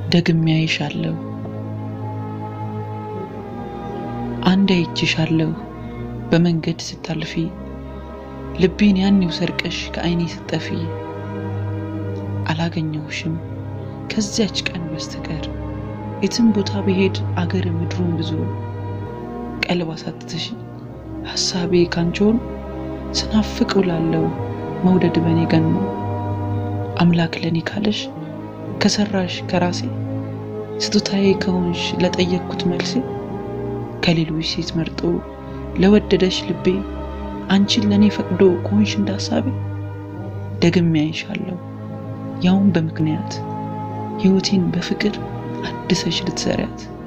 ደግሜ አይሻለሁ አንድ አይችሻለሁ በመንገድ ስታልፊ ልቤን ያኔው ሰርቀሽ ከዓይኔ ስጠፊ አላገኘሁሽም ከዚያች ቀን በስተቀር የትም ቦታ ብሄድ አገር ምድሩን ብዙ ቀልብ አሳትተሽ ሐሳቤ ካንቺውን ስናፍቅ ውላለው መውደድ በኔ ገኖ አምላክ ለኔ ካለሽ ከሰራሽ ከራሴ ስጦታዬ ከሆንሽ ለጠየቅኩት መልሴ ከሌሎች ሴት መርጦ ለወደደሽ ልቤ አንቺን ለእኔ ፈቅዶ ከሆንሽ እንዳሳቤ ደግሜ አይሻለሁ ያውም በምክንያት ሕይወቴን በፍቅር አድሰሽ ልትሰሪያት